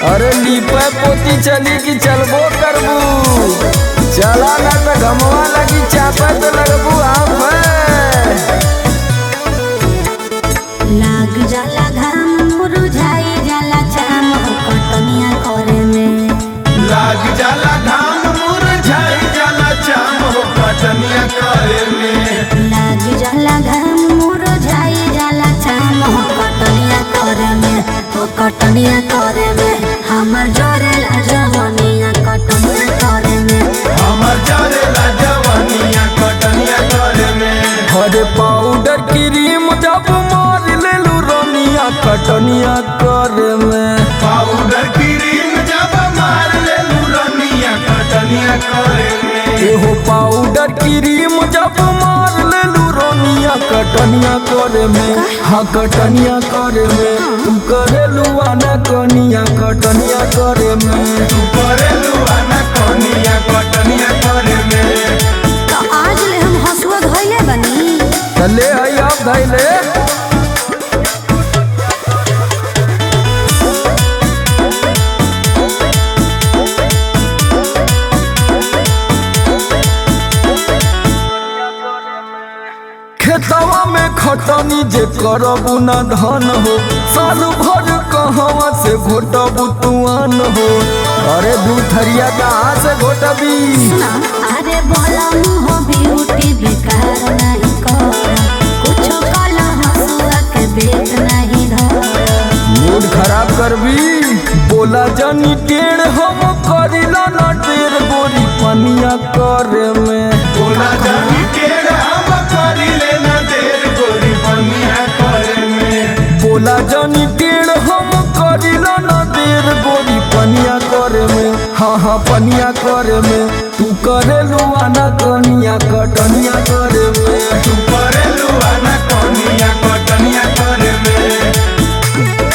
अरे लीपे पोती चली कि चलबो करबू चला ना तो घमवा लगी चापे तो लगबू आप लाग जाला घाम मुरझाई जाला चाम कटनिया करे में लाग जाला घाम मुरझाई जाला चाम हो कटनिया करे में लाग जाला घाम मुरझाई जाला चाम कटनिया करे में ओ कटनिया करे में हमर जोरेला जवनिया कटनिया करे में हमर जरेला जवानिया कटनिया करे में हरे पाउडर क्रीम जब मार लेलू रनिया कटनिया करे में पाउडर क्रीम जब मार ले रनिया कटनिया करे में एहो पाउडर क्रीम जब मार लेलू रनिया कटनिया करे में हाँ कटनिया करे में तू करेलू आना कनिया कटनिया करे में तू करे लुआना कनिया कटनिया करे में तो आज ले हम हसुआ धइले बनी चले आई आप धैले खेतवा में खटनी जे करबू न धन हो साल भर कहवा से घोटबू तुआन हो अरे दू थरिया कहाँ से घोटबी सुना अरे बोला मुहो ब्यूटी बेकार नहीं कर कुछो काला हसुआ के बेच नहीं धर मूड खराब करबी बोला जानी टेढ़ हम करिला ना टेढ़ गोरी पनिया करे में बोला जानी टेढ़ हम करी लेना देर गोरी पनिया करे में बोला जानी टेढ़ हम करिला ना देर गोरी पनिया करे में हाँ हाँ पनिया करे में तू करे लुआना कनिया कटनिया करे में तू करे लुआना कनिया कटनिया करे में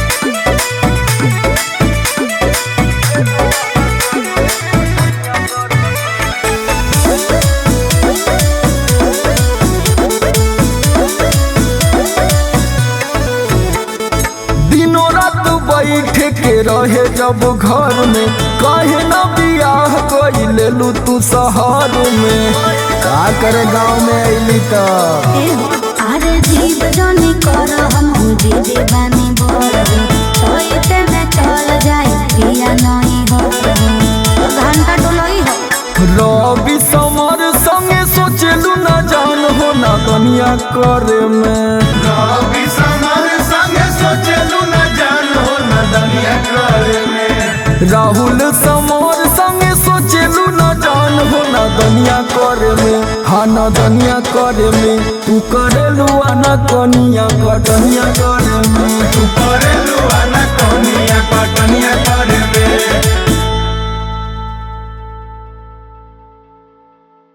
दिनों रात बैठे के रहे जब घर में कहे ना बियाह कोई ले लू तू शहर में का करे गाँव में अली तो ए हो, अरे जीव जनी कर हम दीदी बानी बोल सोते में चल जाए पिया नहीं हो घंटा डोलोई हो रवि समर संगे सोचलू ना जान हो ना कनिया करे में रवि समर संगे सोचलू न जान हो न दनिया करे में राहुल समर संगे सोचलू ना जान हो ना दनिया करे में हाँ ना दनिया करे में तू करेलू आना कनिया कटनिया करे में तू करे लुआना कनिया कटनिया करे